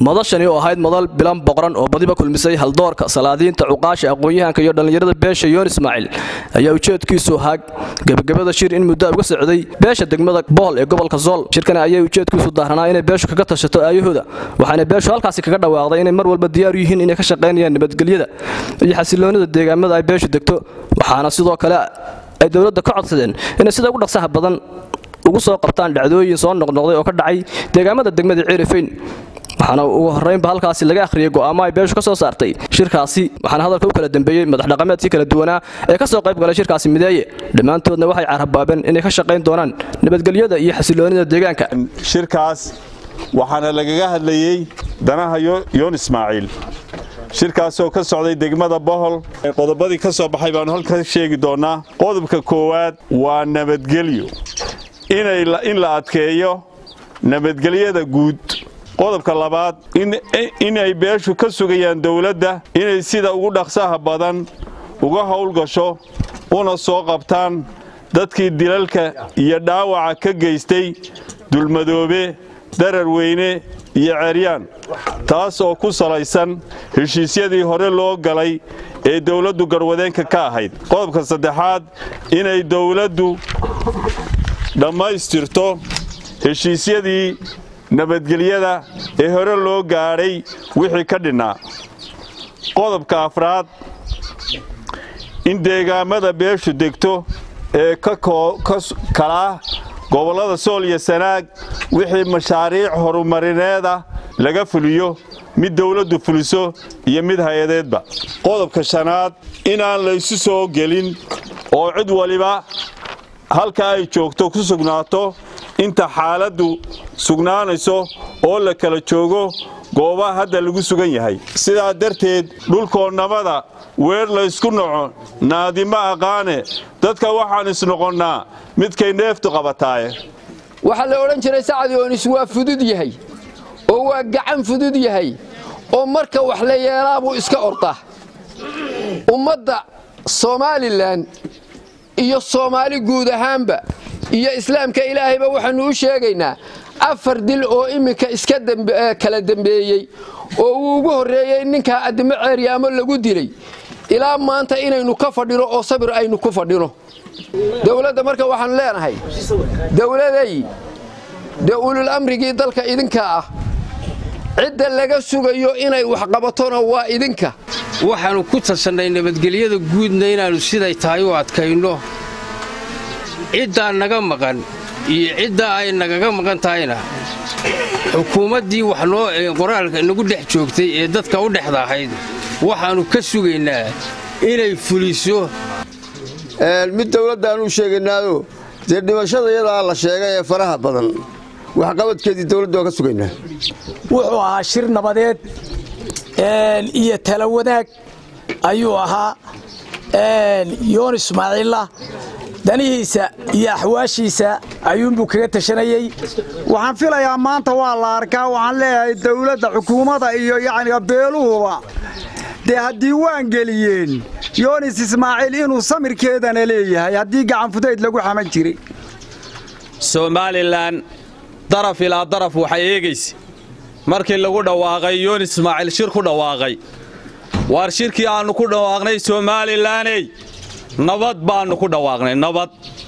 madashani oo ahayd madal bilan boqran oo badiba kulmisay haldoorka salaadiinta cuqaasha aqoon-yahanka iyo dhallinyarada beesha yoon ismaaciil ayaa ujeedkiisu ahaa gebagabada shir in muddo uga socday beesha degmada bool ee gobolka zool shirkani ayay ujeedkiisu daaranaa inay beeshu kaga tashato aayahooda waxaana beeshu halkaasi kaga dhawaaqday inay mar walba diyaaru yihiin inay ka shaqaynayaan nabadgelyada iyo xasiloonida deegaamada ay beeshu degto waxaana sidoo kale ay dowladda ka codsadeen inay sida ugu dhaqsaha badan ugu soo qabtaan dhacdooyin soo noqnoqday oo ka dhacay deegaamada degmada ceerifayn waxaana ugu horraynba halkaasi laga akhriyey go'aamo ay beeshu ka soo saartay shirkaasi waxaana hadalka u kala dambeeyey madax dhaqameedkii kala duwanaa ee ka soo qayb galay shirkaasi mideeye dhammaantoodna waxay carrabaabeen inay ka shaqayn doonaan nabadgelyada iyo xasiloonida deegaanka shirkaas waxaana lagaga hadlayey danaha yoon ismaaciil shirkaasoo ka socday degmada bohol qodobadii ka soo baxay baanu halka sheegi doonnaa qodobka koowaad waa nabadgelyo in la adkeeyo nabadgelyada guud qodobka labaad inay beeshu ka sugayaan dowladda inay sida ugu dhaqsaha badan uga howlgasho una soo qabtaan dadkii dilalka iyo dhaawaca ka geystay dulmadoobe darar weyne iyo ceryaan taas oo ku salaysan heshiisyadii hore loo galay ee dowladdu garwadeenka ka ahayd qodobka saddexaad inay dowladdu dhammaystirto heshiisyadii nabadgelyada ee hore loo gaadhay wixii ka dhinnaa qodobka afraad in deegaamada beeshu degto ee kalaa gobollada sool iyo sanaag wixii mashaariic horumarineeda laga fuliyo mid dowladdu fuliso iyo mid hay-adeedba qodobka shanaad inaan laysu soo gelin oo cid waliba halka ay joogto ku sugnaato inta xaaladdu sugnaanayso oo la kala joogo goobaha hadda lagu sugan yahay sidaa darteed dhulkoonnamada weer laysku naco naadimo aqaane dadka waxaan isnoqonnaa midkay neeftu qabataaye waxaa la odhan jiray sacdiyoonis waa fudud yahay oo waa gacan fudud yahay oo marka wax la yeelaa buu iska ordaa ummadda somalilan iyo soomaali guud ahaanba iyo islaamka ilaahayba waxaannu u sheegaynaa afar dil oo iminka iska kala dembeeyey oo uu ugu horreeyey ninkaa addimo ceeryaamo lagu dilay ilaa maanta inaynu ka fadhino oo sabir aynu ku fadhino dowladda marka waxaanu leenahay dowladay dee ulul amrigii dalka idinka ah cidda laga sugayo inay waxqabatona waa idinka waxaannu ku tasannay nabadgelyada guudna inaannu siday tahay u adkayno ciddaa naga maqan iyo ciddaa ay nagaga maqan tahayna xukuumaddii wax noo qoraalka nagu dhex joogtay ee dadka u dhexda ahayd waxaannu ka sugaynaa inay fuliso mid dowladdaanuu sheegaynaayo dee dhimashada iyadaa la sheegay ee faraha badan waxqabadkeedii dowladda waa ka sugaynaa wuxuu ahaa shir nabadeed iyo tala wadaag ayuu ahaa yoon ismaaciilla danihiisa iyo axwaashiisa ayuunbuu kaga tashanayey waxaan filayaa maanta waa la arkaa waxaan leeyahay dowladda xukuumadda iyo yacniga beeluhuba dee haddii waan geliyeen yoonis ismaaciil inuu samirkeedana leeyahay haddii gacanfudayd lagu xaman jiray somalilan daraf ilaa daraf waxay eegaysa markii lagu dhawaaqay yoonis ismaaciil shir ku dhawaaqay waar shirkii aannu ku dhawaaqnay somalilaney nabad baannu ku dhawaaqnay nabad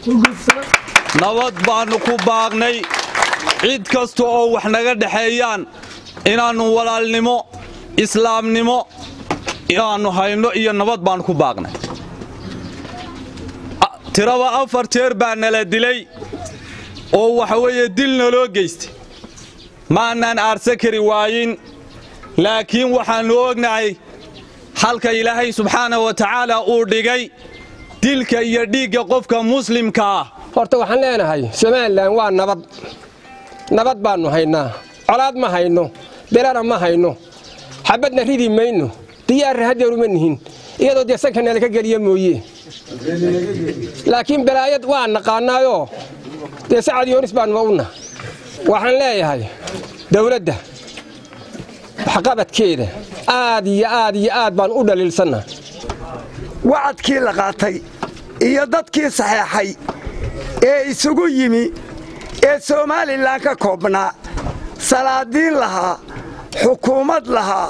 nabad baannu ku baaqnay cid kasta oo wax naga dhexeeyaan inaannu walaalnimo islaamnimo inaannu hayno iyo nabad baannu ku baaqnay tiraba afar jeer baa nala dilay oo waxa weeye dil naloo geystay maannaan aarsa kari waayin laakiin waxaannu ognahay halka ilaahay subxaana wa tacaala uu dhigay dilka iyo dhiigga qofka muslimka ah horta waxaan leenahay somalilan waa nabad nabad baannu haynaa colaad ma hayno belana ma hayno xabadna ridi mayno diyaarra hadeeruma nihin iyadoo dee sanka nalaka geliya mooye laakiin balaayad waa naqaanaayoo dee sacad yoonis baannuba una waxaan leeyahay dowladda waxqabadkeeda aad iyo aad iyo aad baan u dhaliilsanna wacadkii la qaatay iyo dadkii saxeexay ee isugu yimi ee somalilan ka koobnaa salaadiin lahaa xukuumad lahaa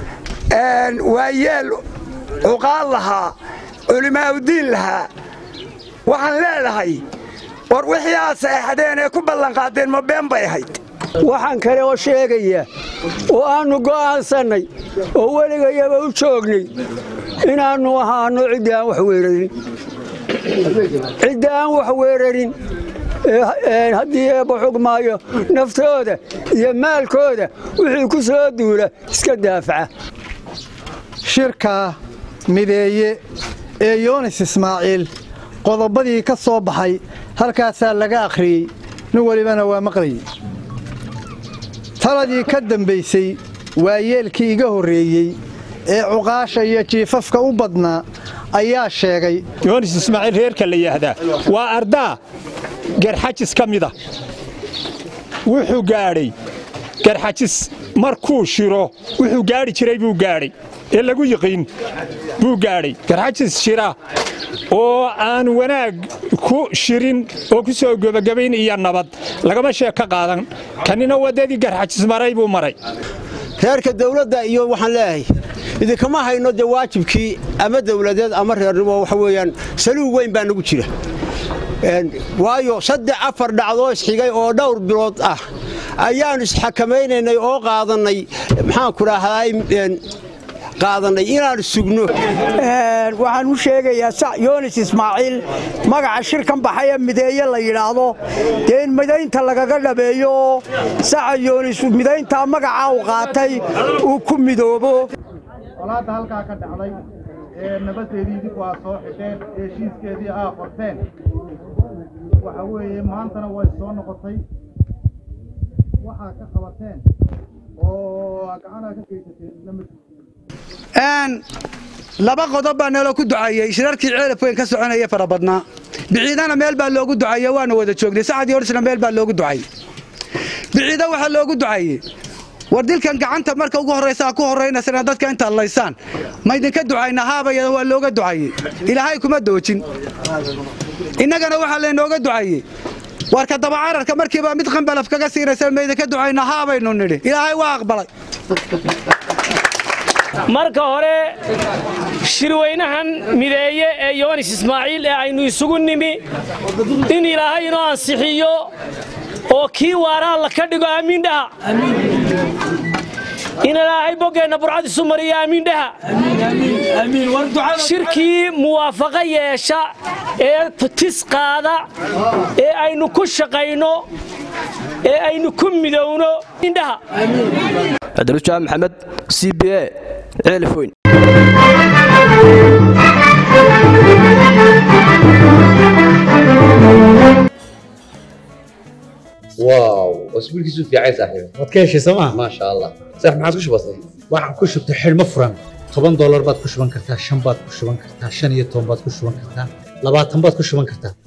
waayeel cuqaal lahaa culimaaudiin lahaa waxaan leedahay war wixii aad saexdeen ee ku ballanqaadeen ma been bay ahayd waxaan kale oo sheegaya oo aannu go'aansannay oo weligayaba u joognay inaannu ahaanno cidda aan wax weerarin cidda aan wax weerarin haddii eebba xugmaayo naftooda iyo maalkooda wixii ku soo duula iska daafaca shirka mideeye ee yoonis ismaaciil qodobadii ka soo baxay halkaasaa laga akhriyey nin welibana waa maqlayey taladii ka dambaysay waa yeelkii iga horreeyey ee cuqaasha iyo jiifafka u badnaa ayaa sheegay yoonis ismaaciil reerka la yidhaahdaa waa ardaa garxajis ka mida wuxuu gaadhay garxajis markuu shiro wuxuu gaadhi jiray buu gaadhay ee lagu yiqiin buu gaadhay garxajis shira oo aan wanaag ku shirin oo ku soo gebagabayn iyo nabad lagama sheeg ka qaadan kanina waddadii garxajis maray buu maray reerka dawladda iyo waxaan leeyahay idinkama hayno dee waajibkii ama dawladeed ama reernimo waxa weeyaan saluug weyn baa nagu jira waayo saddex afar dhacdoo isxigay oo dhowr bilood ah ayaannu isxakamaynaynay oo qaadannay maxaanku dhahday qaadanay inaan sugno waxaan u sheegayaa yoonis ismaaciil magaca shirkan baxaya mideeye la yidhaahdo dee in midaynta lagaga dhabeeyo oo saca yoonis midayntaa magacaa u qaatay uu ku midoobo colaadda halkaa ka dhacday ee nabaddeedii idinku aad soo xidheen ee heshiiskeedii aa qorteen waxa weeye maantana way soo noqotay waxaa ka qabateen oo gacanaa ka geysateen laba qodob baa naloo ku ducaeyey shirarkii ceelaf weyn ka soconaya fara badnaa biciidana meel baa loogu ducaeye waana wada joognay sacad yorisna meel baa loogu ducayey biciida waxaa loogu ducaeyey war dilkan gacanta marka ugu horraysaa ku horraynaysana dadka intaad laysaan ma idinka ducayna haabaya waa looga ducayey ilaahay kuma doojin innagana waxaa laynooga ducayey warka dabacararka markiiba mid qambalaf kaga siinaysa ma idinka ducayna haabaynu nidhi ilaahay waa aqbalay marka hore shirweynahan mideeye ee yoonis ismaaciil ee aynu isugu nimi in ilaahay inoo ansixiyo oo kii waaraa la ka dhigo aamiin dhaha in ilaahay boggeenna burcad isu mariyo aamiin dhaha shirkii muwaafaqo yeesha ee tis qaada ee aynu ku shaqayno ee aynu ku midowno indhaha cabdirujaam maxamed c b a ceelifoyn واو اسبوع كيسو في عايز صاحبي waad ka heshay sooma ما شاء الله صح ما عاد وش بصي waxaan ku shubtay xidhmo furan toban doolar baad ku shuban kartaa shan baad ku shuban kartaa shan iyo toban baad ku shuban kartaa labaatan baad ku shuban kartaa